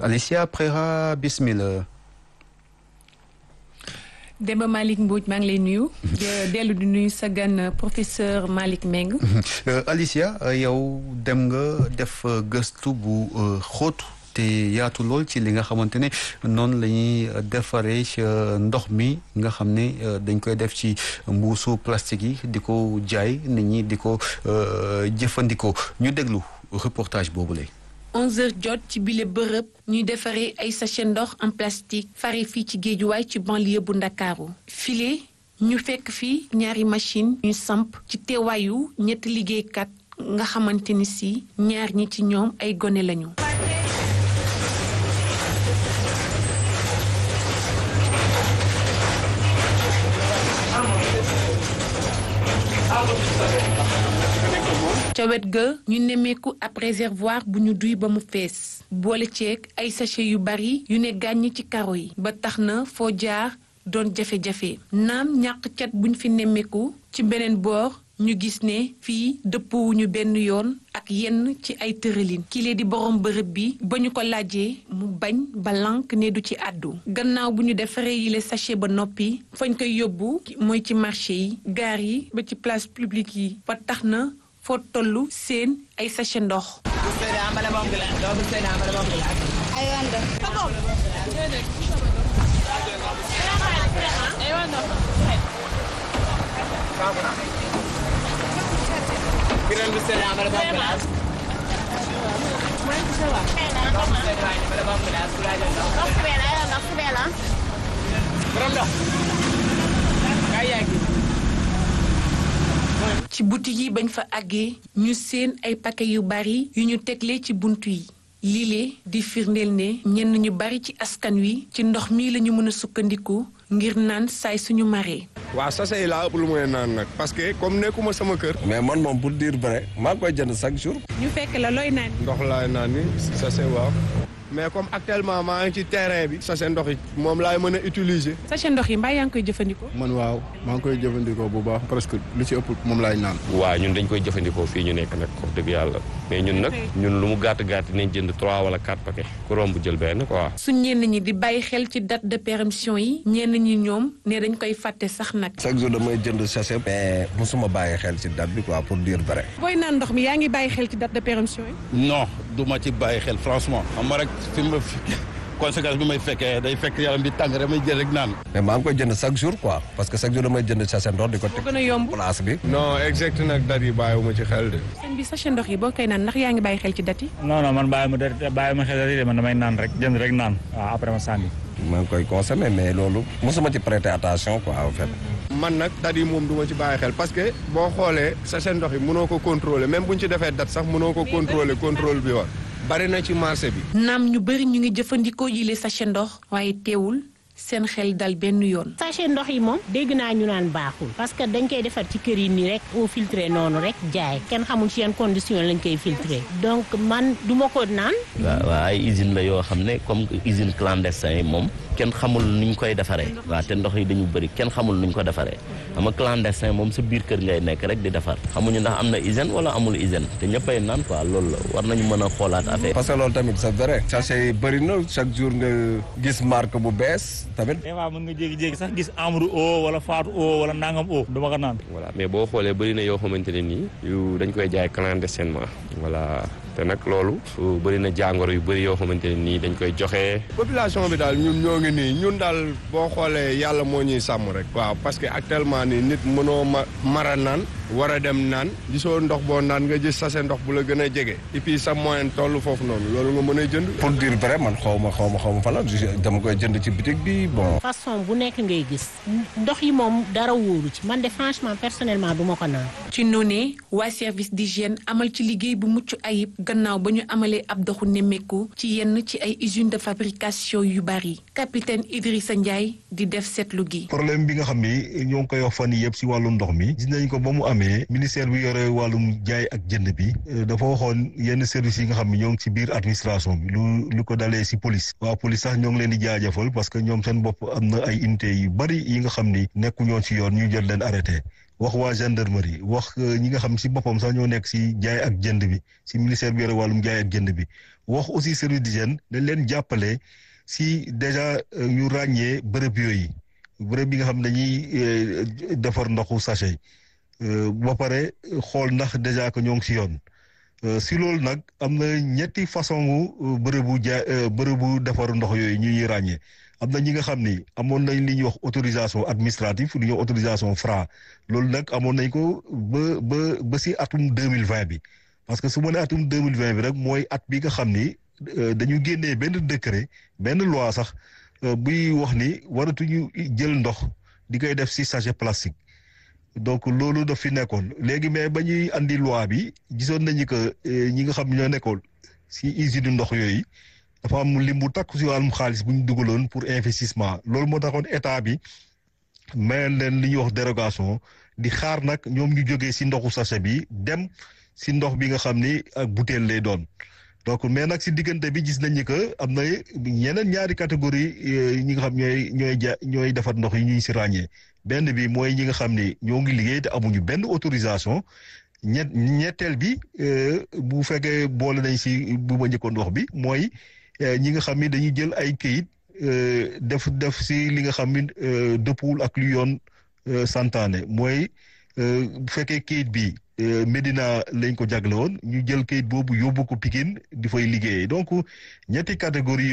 Alicia Prera bismillah. Demba Malick Mbodj maa ngi lay nuyu. dellu di nuyu sa gan professeur Malick Meng. Alicia yow dem nga def gëstu bu xóot te yaatu lool ci li nga xamante ne noonu la ñuy defaree ndox mi nga xam ne dañ koy def ci mbuusu plastique yi di ko jaay nit ñi di ko jëfandikoo ñu déglu reportage boobu lay 11h jot ci bile bërëb ñuy defaree ay sachet ndox en plastique fare fii ci géejuwaay ci banlieue bu ndakaaru file ñu fekk fii ñaari machine ñu samp ci teewaayu ñetti liggéeykat nga xamante ni si ñaar ñi ci ñoom ay gone lañu. ca wet ga ñu nemmeeku ab réservoir bu ñu duy ba mu fees boole ceeg ay sachet yu bari yu ne gàññ ci karo yi ba tax na foo jaar doon jafe-jafe naam ñàq cat buñ fi nemmeeku ci beneen boor ñu gis ne fii dëppowuñu benn yoon ak yenn ci ay tëralin kile di borom bërëb bi ba ñu ko laajee mu bañ ba lank ne du ci àddu gannaaw bu ñu defaree yile sachet ba noppi fañ koy yóbbu mooy ci marché yi gaar yi ba ci place publique yi ba tax na foo tollu seen ay sachet ndox ci butik yi bañ fa àggee ñu seen ay paquet yu bari yu ñu tegle ci buntu yi lile di firndeel ne ñenn ñu bari ci askan wi ci ndox mi la ñu mën a sukkandiku ngir naan saay suñu maree. waaw sachet yi laa ëpp lu muy naan nag parce que comme nekkuma sama kër. mais man moom pour dire vrai maa ngi koy jënd chaque jour. ñu fekk la looy naan. ndox laay naan ni sachet waaw. mais comme actuellement maa ngi ci terrain bi. sachet ndox yi moom laay mën a utiliser. sachet ndox yi mbaa yaa ngi koy jëfandikoo. man waaw maa ngi koy jëfandikoo bu baax presque lu ci ëpp moom laay naan. waaw ñun dañ koy jëfandikoo fii ñu nekk nag wax dëgg yàlla mais ñun nag ñun lu mu gàtt gàtt nañ jënd 3 wala 4 paquets ku romb jël benn quoi. su ñenn ñi di bàyyi xel ci date de péremption yi ñenn ñi ñoom ne dañ koy fàtte sax nag. chaque jour damay jënd sachet. mais mosuma bàyyi xel ci date bi quoi pour dire vrai. booy naan ndox mi yaa ngi bàyyi xel ci date de péremption yi. non du ma ci bàyyi xel franchement xam nga rek fi ma conséquence bi may fekkee day fekk yaram bi tàng rek may jël rek naan. mais maa ngi koy jënd chaque jour quoi parce que chaque jour damay jënd sachet ndox di ko teg gën a yomb place bi. non exact nag date yi bàyyiwuma ci xel de. sëñ bi sachet ndox yi boo koy naan ndax yaa ngi bàyyi xel ci date yi. non non man bàyyi ma de bàyyi ma xel de man damay naan rek jënd rek naan waaw après ma sànni. maa ngi koy consommer mais loolu mosuma ci prêter attention quoi en fait. man nag date yi moom du ma ci bàyyi xel parce que boo xoolee sachet ndox yi mënoo ko contrôler même bu ñu ci defee date sax mënoo ko contrôler contrôle bi war bari na ci marché bi. naam ñu bëri ñu ngi jëfandikoo yile sachet ndox waaye teewul seen xel dal benn yoon. sachet ndox yi moom dégg naa ñu naan baaxul parce que dañ koy defar ci kër yi nii rek au filtré noonu rek jaay kenn xamul ci yan condition lañ koy filtré donc man du ma ko naan. waaw waaw ay usine la yoo xam ne comme usine clandestin yi moom kenn xamul nuñ koy defaree waaw te ndox yi dañu bëri kenn xamul nuñ ko defaree xam nga clandestin moom sa biir kër ngay nekk rek di defar xamuñu ndax am na hygiène wala amul hygiène te ñëppay naan quoi loolu la war nañu mën a xoolaat affaire parce que loolu tamit c'est vrai sachet yi bëri na chaque jour nga gis marque bu bees tamit. des fois mën nga jékki-jékki sax gis amru o wala faatu o wala nangam o du ma ko naan. voilà mais boo xoolee bëri na yoo xamante ne nii yu dañ koy jaay clandestinement voilà te nag loolu bëri na jàngoro yu bëri yoo xamante ne nii dañ koy joxe. population bi daal ñun ñoo ngi nii ñun daal boo xoolee yàlla moo ñuy sàmm rek. waaw parce que actuellement nii nit mënoo ma mara naan war a dem naan gisoo ndox boo naan nga gis sachet ndox bu la gën a jege et puis sa moyen toll foofu noonu loolu nga mën a jënd. pour dire vrai man xaw ma xaw ma xaw ma fan la dama koy jënd ci bitig bi bon. façon bu nekk ngay gis ndox yi moom dara wóoru ci man de franchement personnellement du ma ko naan. ci noonee waa service d'hygiène amal ci liggéey bu mucc ayib gannaaw ba ñu amalee ab doxu nemmeeku ci yenn ci ay usines de fabrication yu bari capitaine Idrissa Ndiaye di def seetlu gi. problème bi nga xam ni ñoo ngi koy wax fan yii yëpp si wàllum ndox mi gis nañ ko ba mu amee ministère bi yore wàllum jaay ak jënd bi dafa waxoon yenn services yi nga xam ni ñoo ngi ci biir administration bi lu lu ko dalee si police waa police sax ñoo ngi leen di jaajëfal parce que ñoom seen bopp am na ay unité yu bari yi nga xam ni nekku ñoon si yoon ñu jël leen arrêté wax waa gendarmerie wax ñi nga xam si boppam sax ñoo nekk si jaay ak jënd bi si ministère bi yore wàllum jaay ak jënd bi wax aussi service d'hygiène dañ leen jàppale si déjà ñu ràññee bërëb yooyu bërëb bi nga xam dañuy defar ndoxu sachet ba pare xool ndax déjà que ñoo ngi si yoon si loolu nag am na ñetti façon bërëbu jaay bërëbu defaru ndox yooyu ñu ñuy ràññee am na ñi nga xam ni amoon nañ li ñuy wax autorisation administrative li ñuy wax autorisation Fra loolu nag amoon nañ ko ba ba ba si atum deux mille vingt bi parce que su ma nee atum deux mille vingt bi rek mooy at bi nga xam ni dañu génnee benn décret benn loi sax buy wax ni waratuñu jël ndox di koy def si sachet plastique. donc loolu daf fi nekkoon léegi mais ba ñuy andi loi bi gisoon nañu que ñi nga xam ñoo nekkoon si usine ndox yooyu dafa am lim bu takku si wàllum xaalis bu ñu dugaloon pour investissement loolu moo taxoon état bi mayoon leen li ñuy wax dérogation di xaar nag ñoom ñu jógee si ndoxu sachet bi dem si ndox bi nga xam ni ak bouteille lay doon donc mais nag si diggante bi gis nañu que am na ñeneen ñaari catégorie ñi nga xam ñooy ñooy ja ñooy defar ndox yi ñuy si ràññee benn bi mooy ñi nga xam ni ñoo ngi liggéey te amuñu benn autorisation ñett ñetteel bi bu fekkee boole nañ si bu ma njëkkoon wax bi mooy ñi nga xam ni dañuy jël ay këyit def def si li nga xam ni dëppwul ak lu yoon santaane mooy bu fekkee këyit bi Médina lañ ko jagle woon ñu jël këyit boobu yóbbu ko Pikine di fay liggéeyee donc ñetti catégorie